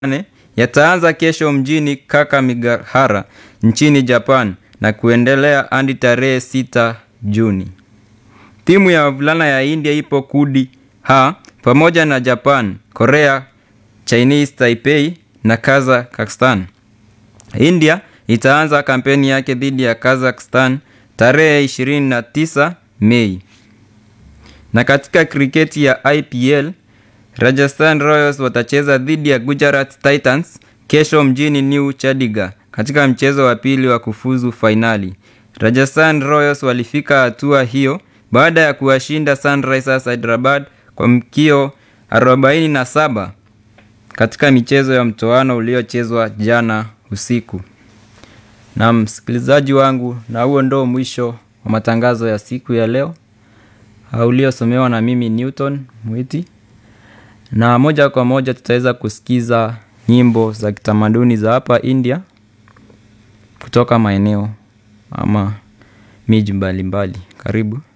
nane yataanza kesho mjini Kakamegahara nchini Japan na kuendelea hadi tarehe sita Juni. Timu ya wavulana ya India ipo kundi H pamoja na Japan, Korea, Chinese Taipei na Kazakhstan. India itaanza kampeni yake dhidi ya Kazakhstan tarehe 29 Mei. Na katika kriketi ya IPL, Rajasthan Royals watacheza dhidi ya Gujarat Titans kesho mjini New Chandigarh katika mchezo wa pili wa kufuzu fainali. Rajasthan Royals walifika hatua hiyo baada ya kuwashinda Sunrisers Hyderabad kwa mkio 47 katika michezo ya mtoano uliochezwa jana usiku. Na msikilizaji wangu, na huo ndo mwisho wa matangazo ya siku ya leo uliosomewa na mimi Newton Mwiti, na moja kwa moja tutaweza kusikiza nyimbo za kitamaduni za hapa India kutoka maeneo ama miji mbalimbali. Karibu.